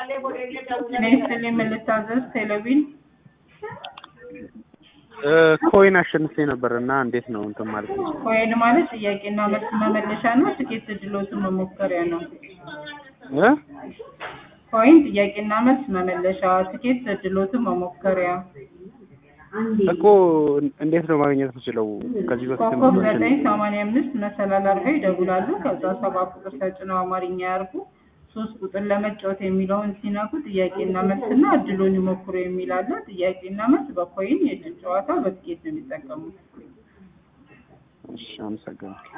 ጤና ይስጥልኝ ምን ልታዘዝ? ቴሌቪዥን ኮይን አሸንፌ ነበር እና እንዴት ነው እንትን ማለት ነው? ኮይን ማለት ጥያቄና መልስ መመለሻ ነው። ትኬት እድሎትን መሞከሪያ ነው። እ ኮይን ጥያቄና መልስ መመለሻ፣ ትኬት እድሎትን መሞከሪያ። እኮ እንዴት ነው ማግኘት የምችለው? ከዚህ በፊት ኮከብ ዘጠኝ ሰማንያ አምስት መሰላል አድርገው ይደውላሉ። ከዛ ሰባት ቁጥር ተጭነው አማርኛ ያርጉ። ሶስት ቁጥር ለመጫወት የሚለውን ሲነኩ ጥያቄና መልስና እድሉን ይሞክሩ የሚል አለ። ጥያቄና መልስ በኮይን የእድል ጨዋታ በትኬት ነው የሚጠቀሙት። እሺ፣ አመሰግናለሁ።